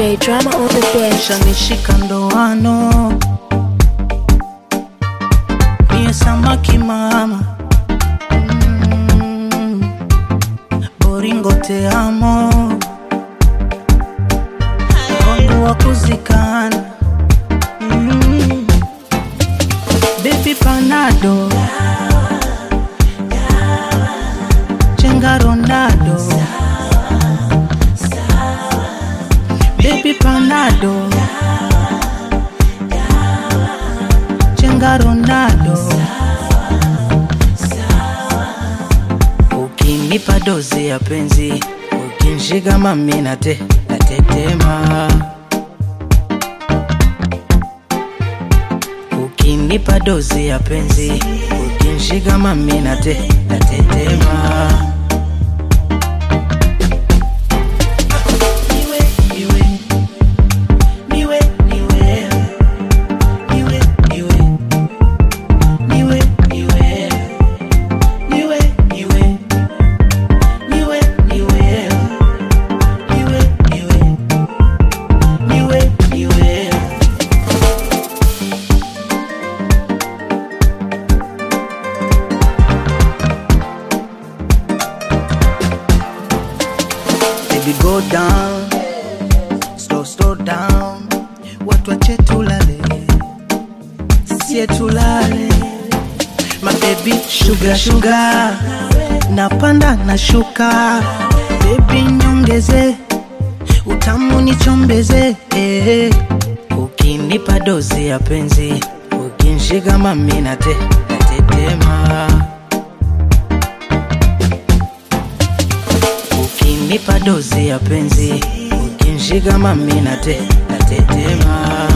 DJ Drama on the beat. shanishika ndoano niye samaki mama mm, boringo te amo wangu wa kuzikana mm, bebi panado chenga ronaldo Baby Panado Chenga Ronaldo Ukinipa dozi ya penzi Ukinshika mami nate natetema Ukinipa dozi ya penzi Ukinshika mami nate natetema Niwe, niwe, niwe, niwe, niwe, niwe, niwe, niwe, niwe, niwe, niwe, niwe, niwe, niwe, niwe, niwe. Baby go down, slow slow down, watu wache tulale, sie tulale. My baby sugar sugar, napanda na shuka, baby nyongeze, utamu nichombeze, eh. Ukinipa dozi ya penzi, ukinshika mami nate natetema. Ukinipa dozi ya penzi, ukinshika mami nate natetema.